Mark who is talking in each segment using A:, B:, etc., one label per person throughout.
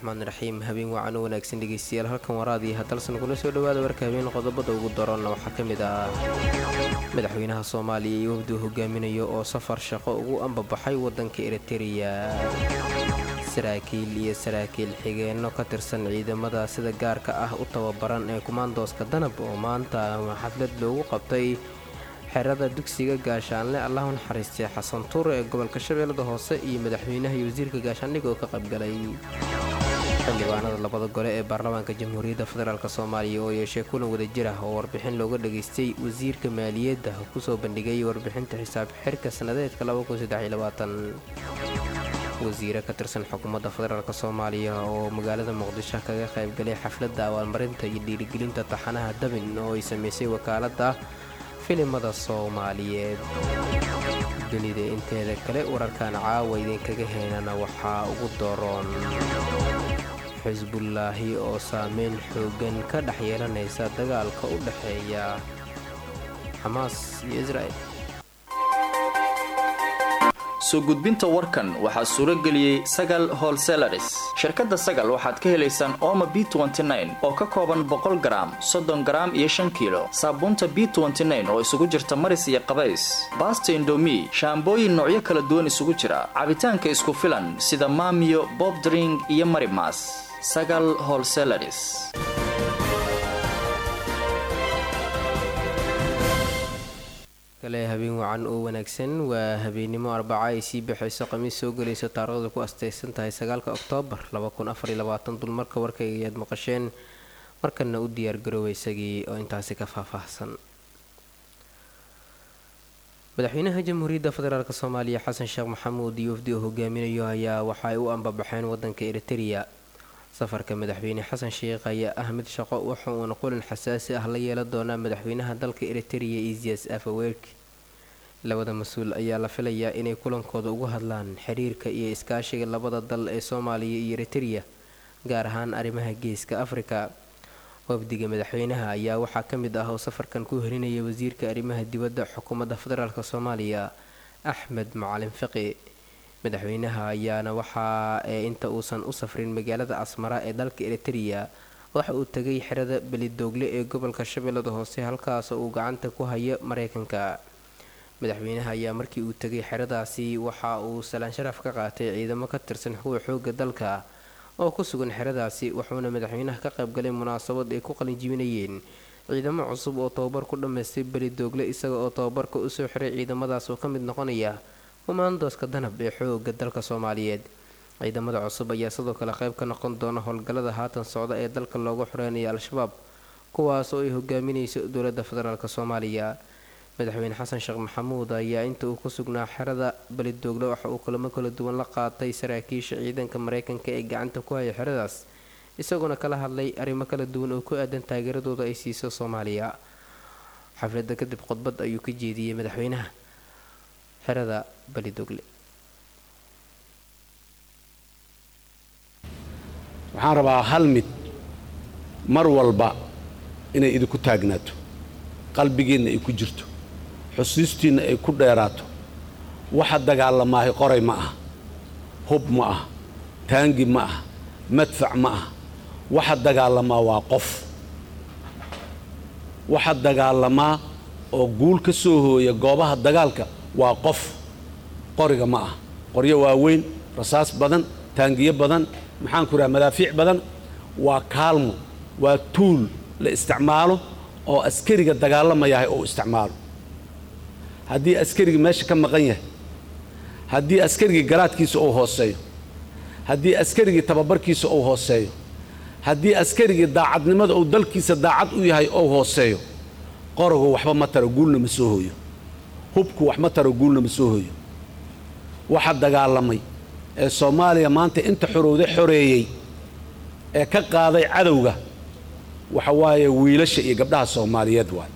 A: raxmaan raxiim habeen wacan u wanaagsan dhegeystayaal halkan waraadii hadalsan kula soo dhawaada warka habeen qodobada ugu daroonna waxaa ka mid ah madaxweynaha soomaaliya iyo wafduu hogaaminayo oo safar shaqo ugu ambabaxay wadanka eritereya saraakiil iyo saraakiil xigeenno ka tirsan ciidamada sida gaarka ah u tababaran ee kumaandooska danab oo maanta xaflad loogu qabtay xerada dugsiga gaashaanle allahu naxariistay xasan tuure ee gobolka shabeellada hoose iyo madaxweynaha iyo wasiirka gaashaandhig oo ka qaybgalay xildhibaanada labada gole ee baarlamaanka jamhuuriyadda federaalk soomaaliya oo yeeshay kulan wadajir ah oo warbixin looga dhageystay wasiirka maaliyadda kusoo bandhigay warbixinta xisaab xirka sannadeedka wasiire ka tirsan xukuumadda federaalk soomaaliya oo magaalada muqdisho kaga qaybgalay xafladda abaalmarinta iyo dhiirigelinta taxanaha dabin oo ay samaysay wakaaladda filimada soomaaliyeed dunida inteeda kale wararkan caawa idinkaga heenana waxaa ugu doroon xisbullaahi oo saameyn xoogan ka dhex yeelanaysa dagaalka u dhexeeya xamaas iyo israa'el
B: soo gudbinta warkan waxaa suuro geliyey sagal holselaris shirkadda sagal waxaad ka helaysaan ooma b oo ka kooban boqol garaam soddon garaam iyo shan kiilo saabuunta b oo isugu jirta maris iyo qabays baasta indomi shaambooyin noocyo kala duwan isugu jira cabitaanka isku filan sida maamiyo bobdring iyo marimas sagal holselaris
A: kale habeen wacan oo wanaagsan waa habeennimo arbaca ay sii baxayso khamiis soo gelayso taarikhda ku astaysan tahay sagaalka oktoobar dulmarka warkayga ayaad maqasheen markana u diyaargaroowa isagii oo intaasi ka faahfaahsan madaxweynaha jamhuuriyadda federaalk soomaaliya xasan sheekh maxamuud iyo wafdi oo hogaaminayo ayaa waxa ay u ambabaxeen wadanka eritereya safarka madaxweyne xasan sheekh ayaa ah mid shaqo waxa uuna qulin xasaasi ah la yeelan doonaa madaxweynaha dalka eritereya isias afaweerki labada mas-uul ayaa la filayaa inay kulankooda ugu hadlaan xiriirka iyo iskaashiga labada dal ee soomaaliya iyo eritereya gaar ahaan arrimaha geeska afrika wafdiga madaxweynaha ayaa waxaa ka mid ah oo safarkan ku herinaya wasiirka arrimaha dibadda xukuumadda federaalk soomaaliya axmed macalin fiqi madaxweynaha ayaana waxaa ee inta uusan u safrin magaalada asmara ee dalka eritereya waxa uu tegay xerada belidoogle ee gobolka shabeellada hoose halkaasoo uu gacanta ku hayo mareykanka madaxweynaha ayaa markii uu tegay xeradaasi waxa uu salaan sharaf ka qaatay ciidamo ka tirsan kuwa xooga dalka oo ku sugan xeradaasi wuxuuna madaxweynaha ka qaybgalay munaasabad ay ku qalinjibinayeen ciidamo cusub oo tababar ku dhammaystay belidoogle isaga oo tababarka usoo xiray ciidamadaas oo ka mid noqonaya kumaandooska danab ee xooga dalka soomaaliyeed ciidamada cusub ayaa sidoo kale qayb ka noqon doona howlgallada haatan socda ee dalka looga xoreynaya al-shabaab kuwaas oo ay hogaaminayso dowladda federaalk soomaaliya madaxweyne xasan sheekh maxamuud ayaa inta uu ku sugnaa xerada belidoogle waxa uu kulamo kala duwan la qaatay saraakiisha ciidanka mareykanka ee gacanta ku haya xeradaas isagoona kala hadlay arrimo kala duwan oo ku aadan taageeradooda ay siiso soomaaliya xafladda kadib khudbad ayuu ka jeediyey madaxweynaha xerada balidogle
C: waxaan rabaa hal mid mar walba inay idinku taagnaato qalbigiinna ay ku jirto xusuustiinna ay ku dheeraato waxa dagaalamaahay qoray ma ah hub ma ah taangi ma ah madfac ma ah waxa dagaalamaa waa qof waxa dagaalamaa oo guul ka soo hooya goobaha dagaalka waa qof qoriga ma ah qoryo waaweyn rasaas badan taangiyo badan maxaan ku idhaha madaafiic badan waa kaalmo waa tuul la isticmaalo oo askariga dagaalamayahay oo isticmaalo haddii askarigii meesha ka maqan yahay haddii askarigii garaadkiisa uu hooseeyo haddii askarigii tababarkiisa uu hooseeyo haddii askarigii daacadnimada uu dalkiisa daacad u yahay ou hooseeyo qorogu waxba ma taro guulna ma soo hooyo hubku wax ma taro guulna ma soo hooyo waxa dagaalamay ee soomaaliya maanta inta xorowda xoreeyey ee ka qaaday cadowga waxa waaye wiilasha iyo gabdhaha soomaaliyeed waay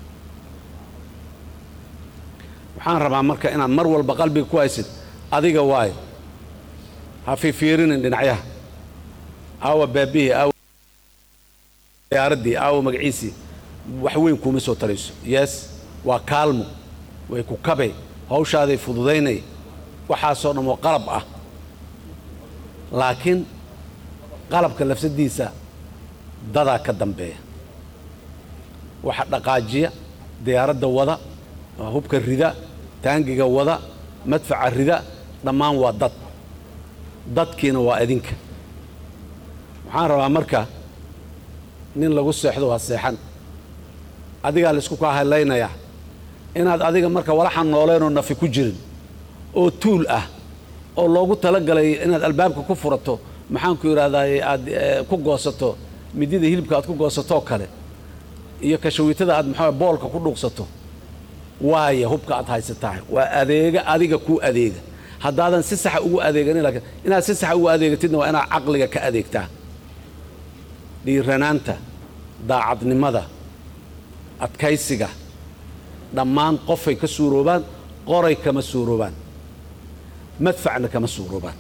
C: waxaan rabaa marka inaad mar walba qalbiga ku haysid adiga waayo ha fiifiirinin dhinacyaha aawa baabihii aawa diyaaraddii aawa magaciisii wax weyn kuuma soo tarayso yees waa kaalmo way ku kabay hawshaaday fududaynay waxaasoo dhan oo qalab ah laakiin qalabka lafsadiisa dadaa ka dambeeya waxa dhaqaajiya diyaaradda wada hubka rida taangiga wada madfaca rida dhammaan waa dad dadkiina waa idinka waxaan rabaa marka nin lagu seexdo waa seexan adigaa laysku kaa hadlaynayaa inaad adiga marka walaxan nooleenoo nafi ku jirin oo tuul ah oo loogu talagalay inaad albaabka ku furato maxaanku yidhahdaa aad ku goosato midida hilibka aad ku goosatoo kale iyo kashawiitada aad maxaa boolka ku dhuuqsato waaya hubka aad haysatahay waa adeega adiga kuu adeega haddaadan si saxa ugu adeeganin laakiin inaad si saxa ugu adeegatidna waa inaad caqliga ka adeegtaa dhiiranaanta daacadnimada adkaysiga dhammaan qofay ka suuroobaan qoray kama suuroobaan madfacna kama suuroobaan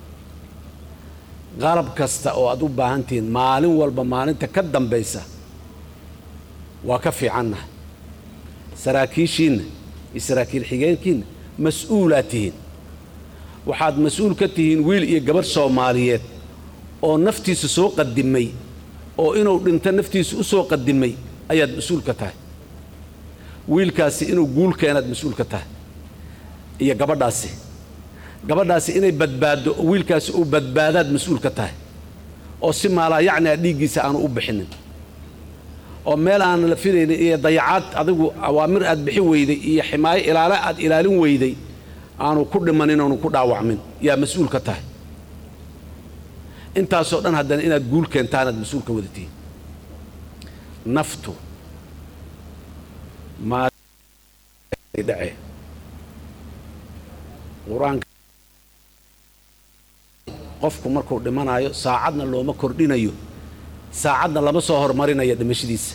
C: qalab kasta oo aad u baahan tihiin maalin walba maalinta ka dambaysa waa ka fiicannahay saraakiishiinna iyo saraakiil xigeenkiinna mas-uulaad tihiin waxaad mas-uul ka tihiin wiil iyo gabarh soomaaliyeed oo naftiisa soo qadimay oo inuu dhinto naftiisa u soo qadimay ayaad mas-uul ka tahay wiilkaasi inuu guul keenaad mas-uul ka tahay iyo gabadhaasi gabadhaasi inay badbaaddo oo wiilkaasi uu badbaadaad mas-uul ka tahay oo si maalaa yacni a dhiiggiisa aanu u bixinin oo meel aan la filaynin iyo dayacaad adigu awaamir aad bixin weyday iyo ximaayo ilaale aad ilaalin weyday aanu ku dhimanin oonu ku dhaawacmin yaa mas-uul ka tahay intaasoo dhan haddana inaad guul keentaanaad mas-uul ka wadatiin naftu maadhacee qur-aanka qofku markuu dhimanaayo saacadna looma kordhinayo saacadna lama soo hormarinayo dhimashadiisa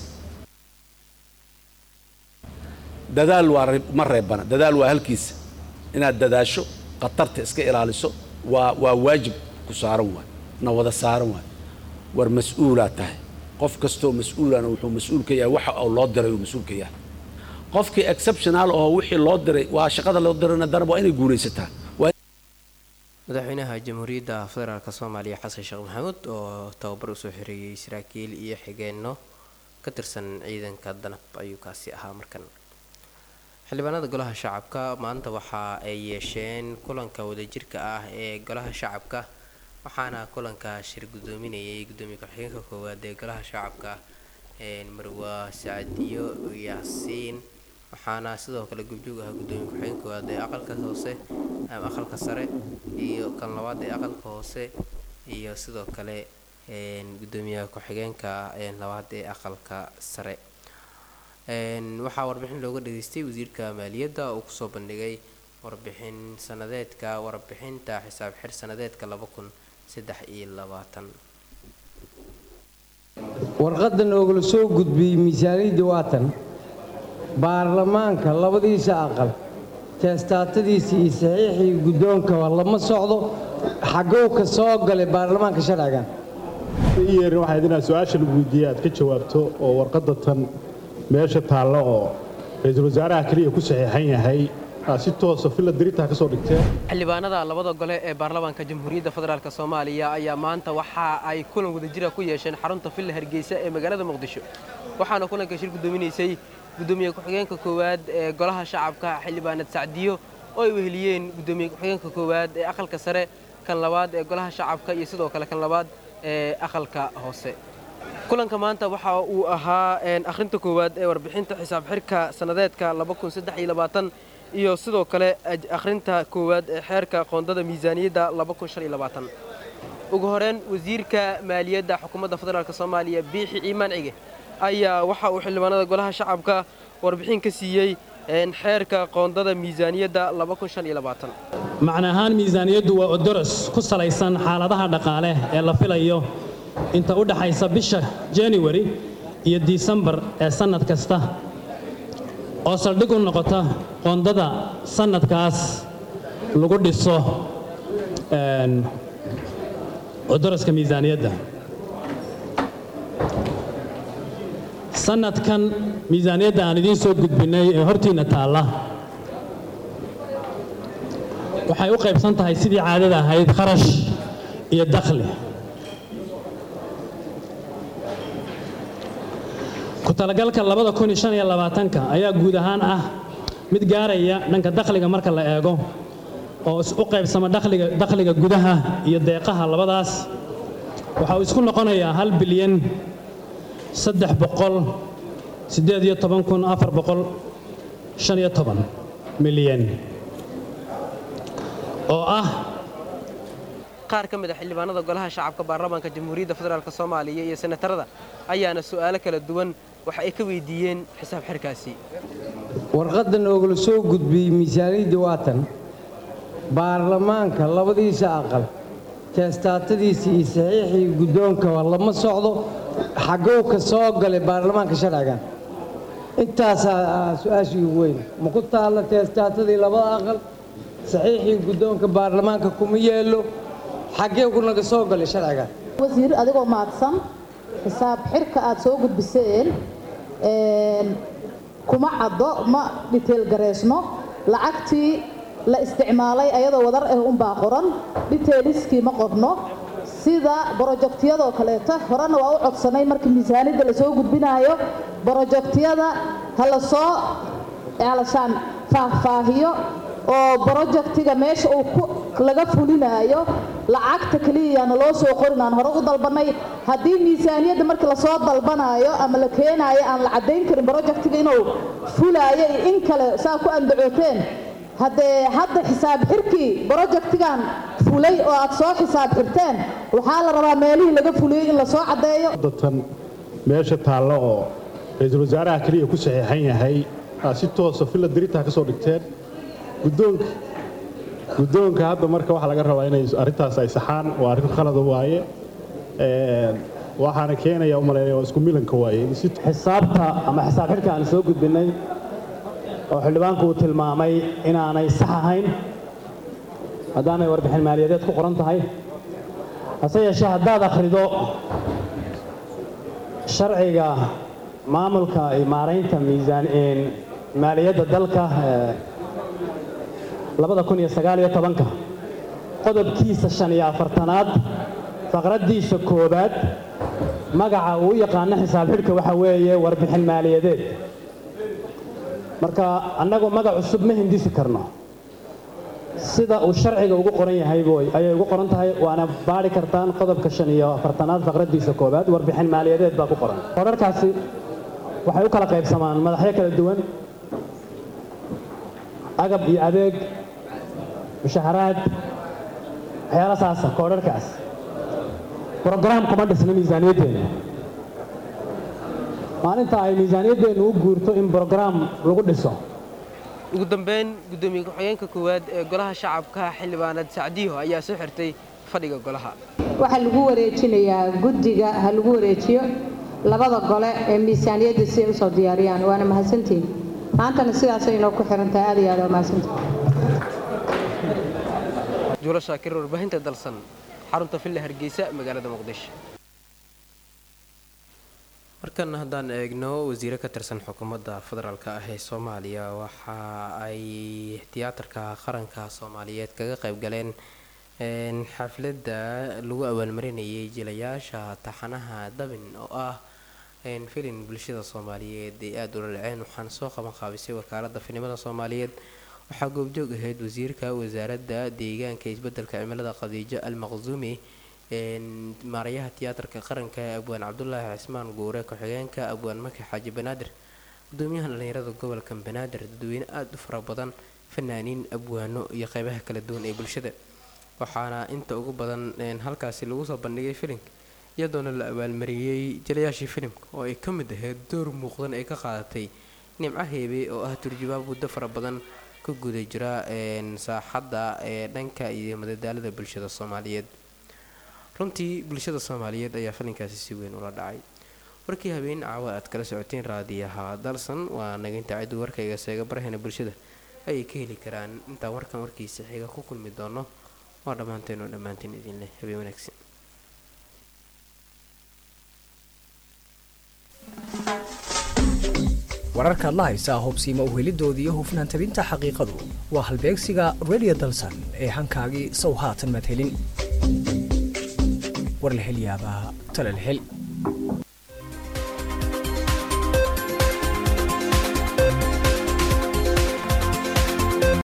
C: dadaal waa ma reebana dadaal waa halkiisa inaad dadaasho khatarta iska ilaaliso waa waa waajib ku saaran waay na wada saaran waay war mas-uulaad tahay qof kastoo mas-uulana wuxuu mas-uul ka yahay waxa uu loo diray uu mas-uul ka yahay qofkii exceptional oo wixii loo diray waa shaqada loo dirayna darab waa inay guulaysataa
A: madaxweynaha jamhuuriyadda federaalk soomaaliya xasan sheekh maxamuud oo tababar usoo xoreeyey saraakiil iyo xigeenno ka tirsan ciidanka danab ayuu kaasi ahaa markan xildhibaanada golaha shacabka maanta waxa ay yeesheen kulanka wadajirka ah ee golaha shacabka waxaana kulanka shir gudoominayay gudoomiye ku-xigeenka koowaad ee golaha shacabka marwa sacadiyo yaasiin waxaana sidoo kale gubjoog ahaa gudoomiye ku-xigeen koowaad ee aqalka hoose ama aqalka sare iyo kan labaad ee aqalka hoose iyo sidoo kale gudoomiyaha ku-xigeenka labaad ee aqalka sare waxaa warbixin looga dhageystay wasiirka maaliyadda oo kusoo bandhigay warbixin sanadeedka warbixinta xisaab xir sanadeedka laba kun saddex iyo labaatan
D: warqaddan oogala soo gudbiyey miisaaniyadda waatan baarlamaanka labadiisa aqal teestaatadiisa iyo saxiixii guddoonkaba lama socdo xagow ka soo galay baarlamaanka sharcigan
E: yeerin waxayd inaad su-aasha lagu weydiiyey aad ka jawaabto oo warqadda tan meesha taallo oo ra-iisul wasaaraha keliya ku saxiixan yahay aad si toosa filla diritaa ka soo dhigteen
F: xildhibaanada labada gole ee baarlamaanka jamhuuriyadda federaalk soomaaliya ayaa maanta waxa ay kulan wadajira ku yeesheen xarunta villa hargeysa ee magaalada muqdisho waxaana kulanka shir gudoominaysay gudoomiye ku-xigeenka koowaad ee golaha shacabka xildhibaanad sacdiyo oo ay weheliyeen gudoomiye ku-xigeenka koowaad ee aqalka sare kan labaad ee golaha shacabka iyo sidoo kale kan labaad ee aqalka hoose kulanka maanta waxa uu ahaa akhrinta koowaad ee warbixinta xisaab xirka sannadeedka iyo sidoo kale akhrinta koowaad ee xeerka qoondada miisaaniyadda ugu horeen wasiirka maaliyadda xukuumadda federaalk soomaaliya biixi ciimaan cige ayaa waxa uu xildhibaanada golaha shacabka warbixin ka siiyey xeerka qoondada miisaaniyadda
G: macna ahaan miisaaniyaddu waa odoros ku salaysan xaaladaha dhaqaale ee la filayo inta u dhaxaysa bisha januari iyo disembar ee sannad kasta oo saldhig u noqota qoondada sannadkaas lagu dhiso cuduraska miisaaniyadda sannadkan miisaaniyadda aan idiin soo gudbinnay ee hortiinna taalla waxay u qaybsan tahay sidii caadada ahayd kharash iyo dakhli ku-talagalka labada kun iyo shan iyo labaatanka ayaa guud ahaan ah mid gaaraya dhanka dakhliga marka la eego oo u qaybsama dakhliga dakhliga gudaha iyo deeqaha labadaas waxa uu isku noqonayaa hal bilyan saddex boqol siddeed iyo toban kun afar boqol shan iyo toban milyan oo ah
F: qaar ka mid a xildhibaanada golaha shacabka baarlamaanka jamhuuriyadda federaalk soomaaliya iyo senatarada ayaana su'aalo kala duwan waxa ay ka weydiiyeen xisaab xirkaasi
D: warqadda noogala soo gudbiyey miisaaniyadda waatan baarlamaanka labadiisa aqal teestaatadiisa iyo saxiixii guddoonkaba lama socdo xagow ka soo galay baarlamaanka sharcigan intaasaa su-aashii ugu weyn ma ku taalla teestaatadii labada aqal saxiixii guddoonka baarlamaanka kuma yeelo xaggee ku naga soo galay sharcigan
H: wasiir adigoo mahadsan xisaab xirka aad soo gudbiseen kuma caddo ma dhiteel gareysno lacagtii la isticmaalay ayadoo wadar ah unbaa qoran dhiteeliskii ma qorno sida brojektiyadoo kaleeto horena waa u codsanay markii miisaaniyadda lasoo gudbinaayo brojektiyada ha la soo alashaan faahfaahiyo oo brojektiga meesha uu laga fulinaayo lacagta keliyana loo soo qorin aan hore u dalbanay haddii miisaaniyadda markii lasoo dalbanaayo ama la keenaayo aan la caddayn karin brojektiga inuu fulaayo iyo in kale saa ku andacooteen haddee hadda xisaab xirkii brojektigan fulay oo aad soo xisaab xirteen waxaa la rabaa meelihii laga fuliyey in lasoo caddeeyo
E: datan meesha taallo oo ra-iisul wasaaraha keliya ku saxiixan yahay aa si toosa filla diritaa ka soo dhigteen guddoonka guddoonka hadda marka waxaa laga rabaa inay arrintaas ay saxaan waa arrin khalada waaye waxaana keenaya u malaynaya waa isku milanka waaye
G: xisaabta ama xisaab xidhka aan soo gudbinnay oo xildhibaanku uu tilmaamay inaanay sax ahayn haddaanay warbixin maaliyadeed ku qoran tahay hase yeeshee haddaad akhrido sharciga maamulka iyo maaraynta miisaan maaliyadda dalka labada kun iyo sagaal iyo tobanka qodobkiisa shan iyo afartanaad faqraddiisa koowaad magaca uu u yaqaano xisaab xidhka waxa weeye warbixin maaliyadeed marka annagu magac cusub ma hindisi karno sida uu sharciga ugu qoran yahay boy ayay ugu qoran tahay waana baadhi kartaan qodobka shan iyo afartanaad faqraddiisa koowaad warbixin maaliyadeed baa ku qoran korarkaasi waxay u kala qaybsamaan madaxyo kala duwan agab iyo adeeg mushaharaad waxyaala saasa koodharkaas brograam kuma dhisna miisaaniyaddeena maalinta ay miisaaniyaddeennu u guurto in brograam lagu dhiso
F: ugu dambeyn guddoomiye ku-xigeenka koowaad ee golaha shacabka xildhibaanad sacdiyo ayaa soo xirtay fadhiga golaha
I: waxaa lagu wareejinayaa guddiga ha lagu wareejiyo labada gole ee miisaaniyadda si ay usoo diyaariyaan waana mahadsantihin maantana sidaasay inoo ku xirantahay aad iyo aad waa mahadsantihin
F: juulo shaakir warbaahinta dalsan xarunta villa hargeysa magaalada muqdisho markan haddaan eegno wasiire ka tirsan xukuumadda federaalk ah ee soomaaliya waxa ay tiyaatarka qaranka soomaaliyeed kaga qayb galeen xafladda lagu abaalmarinayay jilayaasha taxanaha dabin oo ah filin bulshada soomaaliyeed ay aada ula dhaceen waxaana soo qaban qaabisay wakaalada filimada soomaaliyeed waxaa goobjoog ahayd wasiirka wasaaradda deegaanka isbedelka cimilada khadiijo al maqsuumi maarayaha tiyaatarka qaranka abwaan cabdulaahi cismaan guure ku-xigeenka abwaan maki xaaji banaadir gudoomiyaha dhallinyarada gobolka banaadir dadweyne aada u fara badan fanaaniin abwaano iyo qeybaha kala duwan ee bulshada waxaana inta ugu badan halkaasi lagu soo bandhigay filimka iyadoona la abaalmariyey jilayaashii filimka oo ay ka mid ahayd door muuqdan ay ka qaadatay nimco heebe oo ah turjubaab muddo fara badan ka guda jira saaxadda ee dhanka iyo madadaalada bulshada soomaaliyeed runtii bulshada soomaaliyeed ayaa filinkaasi si weyn ula dhacay warkii habeen caawa aad kala socoteen raadiyaha dalsan waa naginta ciddu warkayga seega barahena bulshada ayay ka heli karaan intaan warkan warkiisa xiga ku kulmi doono waa dhammaanteen oo dhammaanteen idinleh habeen wanaagsan
J: wararkaad la haysaa hubsiima uhelidoodii iyo hufnaan tabinta xaqiiqadu waa halbeegsiga radio dalsan ee hankaagii sow haatan madhelin warlahelyaabaha talalhel